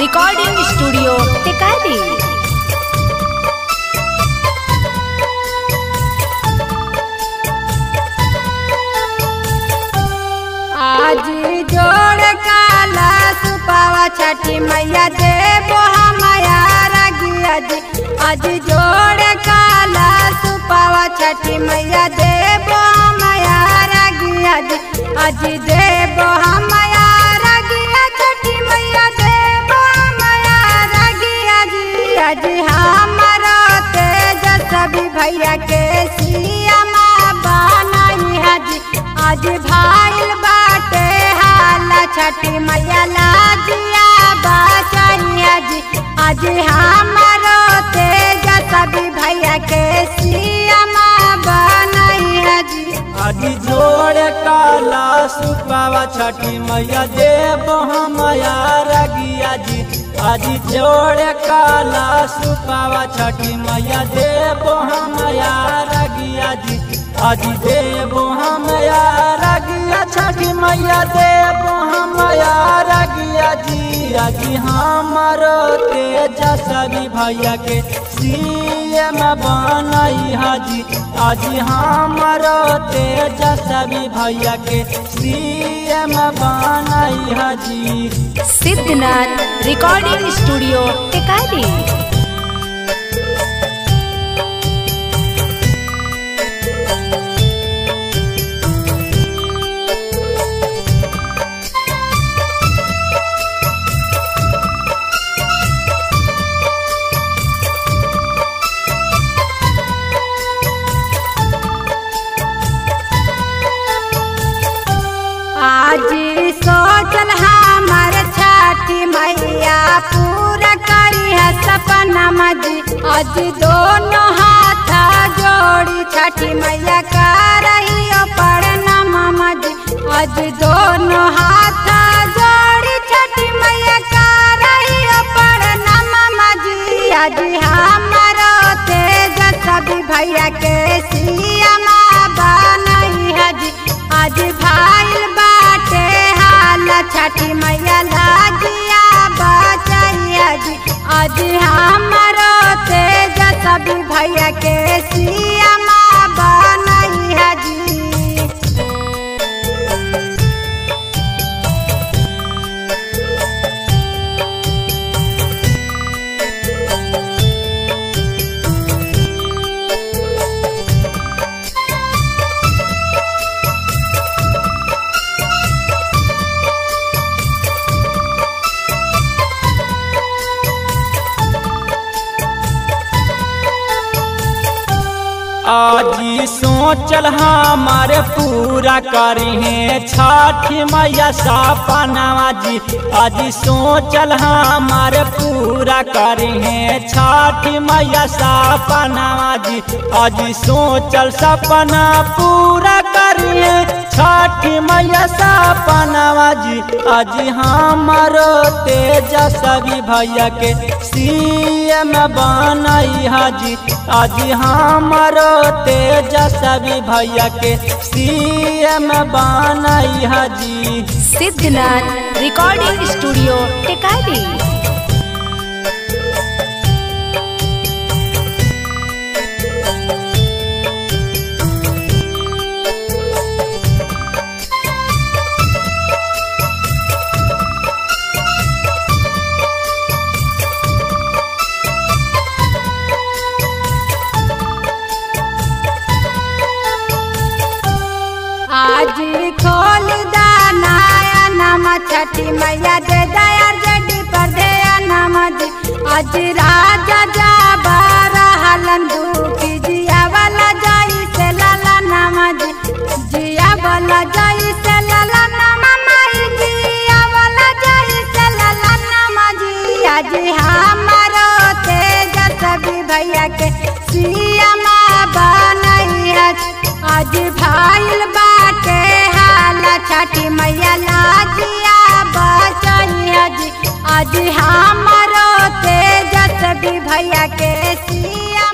recording studio Tikari आज जोड़ काला सुपावा छठी मैया देबो हमया रगिया जी आज जोड़ काला सुपावा छठी मैया देबो हमया रगिया जी आज देबो हमया रगिया छठी मैया देबो हमया रगिया जी आज हमारा तेज सभी भैया के सिया माँ बनाई हाजी आज भाईल बाटे हाला छठी मैया लाजिया बचाइया जी आज हमारो तेज सभी भैया के सिया माँ बनाई हाजी आज जोड़ काला सुपावा छठी मैया देव हमया रगिया जी आज जोड़ काला सुपावा छठी मैया देव हमया रगिया जी आज देव हमया रगिया छठी मैया देव हमया रगिया जी आज हमारो तेज सभी भैया के सीएम बनई हाजी आज हमारो तेज सभी भैया के सीएम बनई हाजी सिद्धनाथ रिकॉर्डिंग स्टूडियो टिकारी आज सोचल हमार छठी मैया पूरा करी है सपना मजी आज दोनों हाथ जोड़ी छठी मैया कर रही हो प्रणाम मजी आज दोनों हाथ जोड़ी छठी मैया कर रही हो प्रणाम मजी आज हमारो तेज सभी भैया के सिया माँ बनई हजी आज भाईल बाटे हाल छठी मैया लाजिया बचैया जी आज हमारो तेज सभी भैया के सिया माँ बनई हजी आज सोचल हमारे पूरा करिहे छठ मैया सपनावा जी आज सोचल हमारे पूरा करिहे छठ मैया सपनावा जी आज सोचल सपना पूरा करिहे छठ मैया सपनावा जी आज हमारो तेज सभी भैया के सीएम बनई हाजी आज हमारो तेज सभी भैया के सीएम बनई हाजी सिद्धनाथ रिकॉर्डिंग स्टूडियो टिकारी आज खोल दानाया नम छठी मैया दे दया जडी पर दे नम जी आज राजा जा बारा हलन दुखी जिया वाला जाई से लाला नम जी जिया वाला जाई से लाला नम माई जिया वाला जाई से लाला नम जी आज हमारो तेज सभी भैया के सिया माँ बनई है आज भाईल बाटे हाला छठी मैया लाजिया बचैया जी आज हमारो तेज सभी भैया के सिया